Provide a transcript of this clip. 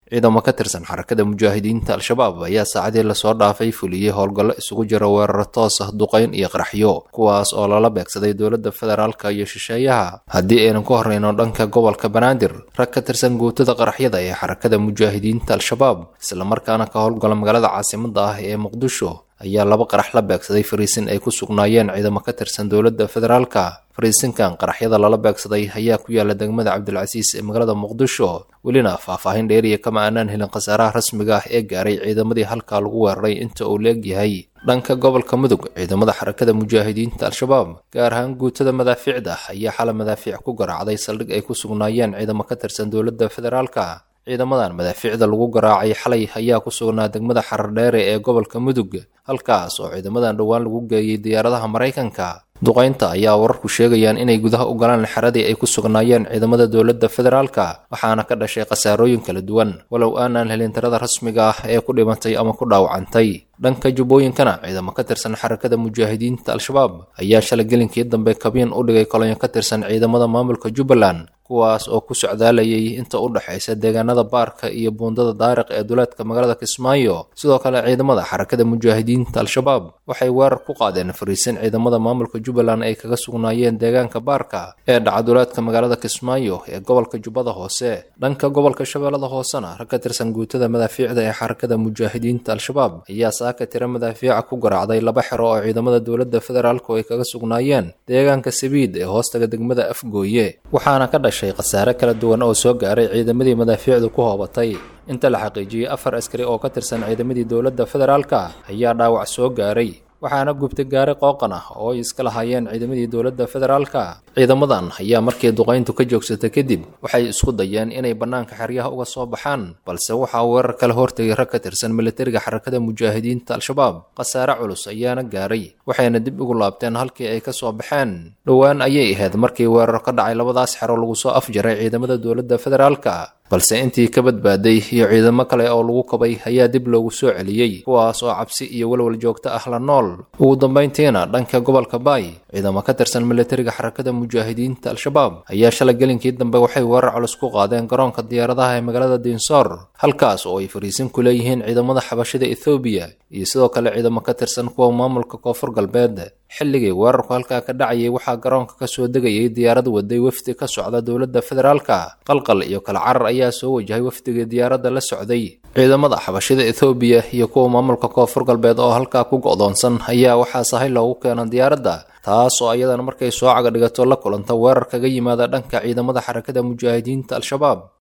ciidamo ka tirsan xarakada mujaahidiinta al-shabaab ayaa saacadii lasoo dhaafay fuliyey howlgallo isugu jira weeraro toos ah duqayn iyo qaraxyo kuwaas oo lala beegsaday dowladda federaalka iyo shisheeyaha haddii aynan ku horreyno dhanka gobolka banaadir rag ka tirsan guutada qaraxyada ee xarakada mujaahidiinta al-shabaab islamarkaana ka howlgala magaalada caasimada ah ee muqdisho ayaa laba qarax la beegsaday fariisin ay ku sugnaayeen ciidamo ka tirsan dowladda federaalka fariisinkan qaraxyada lala beegsaday ayaa ku yaala degmada cabdilcasiis ee magaalada muqdisho welina faahfaahin dheeriya kama aanaan helin khasaaraha rasmiga ah ee gaaray ciidamadii halkaa lagu weeraray inta uu leegyahay dhanka gobolka mudug ciidamada xarakada mujaahidiinta al-shabaab gaar ahaan guutada madaafiicda ayaa xala madaafiic ku garaacday saldhig ay ku sugnaayeen ciidamo ka tirsan dowladda federaalka ciidamadan madaafiicda lagu garaacay xalay ayaa ku sugnaa degmada xarardheere ee gobolka mudug halkaas oo ciidamadan dhowaan lagu geeyey diyaaradaha maraykanka duqaynta ayaa wararku sheegayaan inay gudaha u galaan xeradii ay ku sugnaayeen ciidamada dowladda federaalka waxaana ka dhashay khasaarooyin kala duwan walow aanaan helin tirada rasmiga ah ee ku dhimatay ama ku dhaawacantay dhanka jubbooyinkana ciidamo ka tirsan xarakada mujaahidiinta al-shabaab ayaa shalay gelinkii dambe kabiin u dhigay kolonyo ka tirsan ciidamada maamulka jubbaland kuwaas oo ku socdaalayay inta u dhexaysa deegaanada baarka iyo buundada daariq ee duleedka magaalada kismaayo sidoo kale ciidamada xarakada mujaahidiinta al-shabaab waxay weerar ku qaadeen fariisin ciidamada maamulka jubbaland ay kaga sugnaayeen deegaanka baarka ee dhaca duleedka magaalada kismaayo ee gobolka jubbada hoose dhanka gobolka shabeellada hoosena rag ka tirsan guutada madaafiicda ee xarakada mujaahidiinta al-shabaab ayaa saaka tira madaafiica ku garaacday laba xero oo ciidamada dowladda federaalku ay kaga sugnaayeen deegaanka sabiid ee hoostaga degmada afgooye waxaana ka dhashay khasaare kala duwan oo soo gaaray ciidamadii madaafiicdu ku hoobatay inta la xaqiijiyey afar askari oo ka tirsan ciidamadii dowladda federaalka ayaa dhaawac soo gaaray waxaana gubtay gaari qooqan ah oo ay iska lahaayeen ciidamadii dowladda federaalka ciidamadan ayaa markii duqayntu ka joogsatay kadib waxay isku dayeen inay bannaanka xeryaha uga soo baxaan balse waxaa weerar kala hortegay rag ka tirsan militariga xarakada mujaahidiinta al-shabaab khasaare culus ayaana gaaray waxayna dib ugu laabteen halkii ay ka soo baxeen dhowaan ayay ahayd markii weerar ka dhacay labadaas xero lagu soo afjaray ciidamada dowladda federaalka balse intii ka badbaaday iyo ciidamo kale oo lagu kabay ayaa dib loogu soo celiyey kuwaas oo cabsi iyo walwal joogto ah la nool ugu dambayntiina dhanka gobolka baay ciidamo ka tirsan militariga xarakada mujaahidiinta al-shabaab ayaa shalay gelinkii dambe waxay weerar culus ku qaadeen garoonka diyaaradaha ee magaalada diinsoor halkaas oo ay fariisin ku leeyihiin ciidamada xabashida ethoobiya iyo sidoo kale ciidamo ka tirsan kuwa maamulka koonfur galbeed xilligii weerarku halkaa ka dhacayay waxaa garoonka ka soo degayay diyaarad waday wafdi ka socda dowladda federaalka qalqal iyo kala carar ayaa soo wajahay wafdigii diyaaradda la socday ciidamada xabashida ethoobiya iyo kuwa maamulka koonfur galbeed oo halkaa ku go'doonsan ayaa waxaa sahay loogu keena diyaaradda taas oo ayadana markay soo caga dhigato la kulanta weerar kaga yimaada dhanka ciidamada xarakada mujaahidiinta al-shabaab